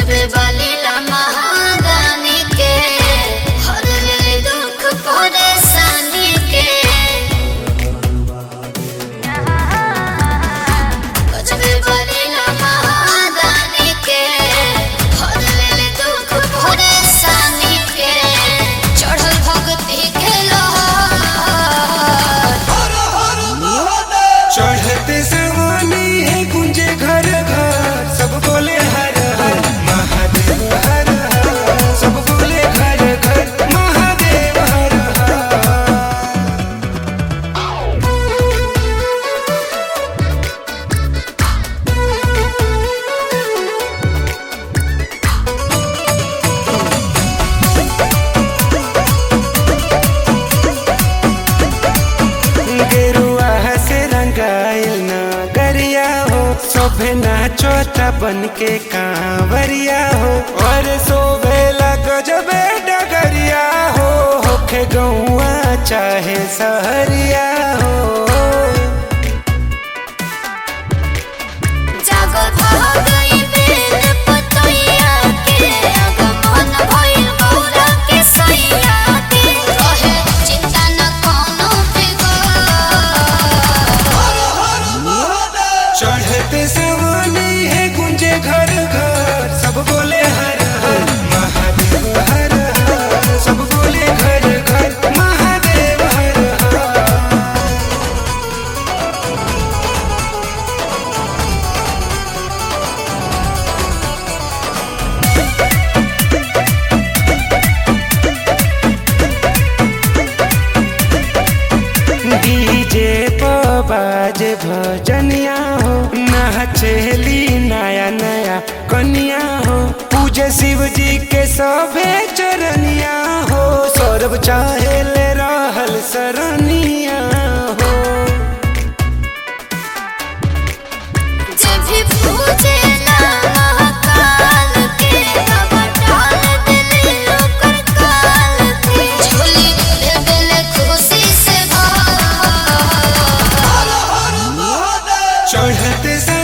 गजबे वाली ला महादानी के हर ले दुख परेशानी के गजबे वाली ला महादानी के हर ले दुख परेशानी के चढ़ल भक्ति के लोहार चढ़ते सवानी है गुंजे घर घर सब बोले हर हर महादेव हर हर सब बोले घर घर महादेव हर हर गेरुआ से रंगाइल ना गरिया हो शोभे नाचोता बन के कांवरिया हो और शोभे गजबे डगरिया हो होखे गौआ चाहे सहरिया हो जागो भागई बेल पतैया के अगमन भइल मौला के सैया के रहे चिंता न कोनो फिकर चढ़ते सवानी है गुंजे घर घर सब बोले हर हर महादेव हर हर सब बोले घर घर महादेव हर हर डीजे पर बाजे भजनिया हो नाचेली नया नया कनिया हो पूजे शिव जी के सभे चरनिया हो सौरभ चाहे ले रहल सरनिया हो जब भी पूजे ना महाकाल के बाबा डाल दिल ओकर काल के झोली दे दिल खुशी से भर चढ़ते सा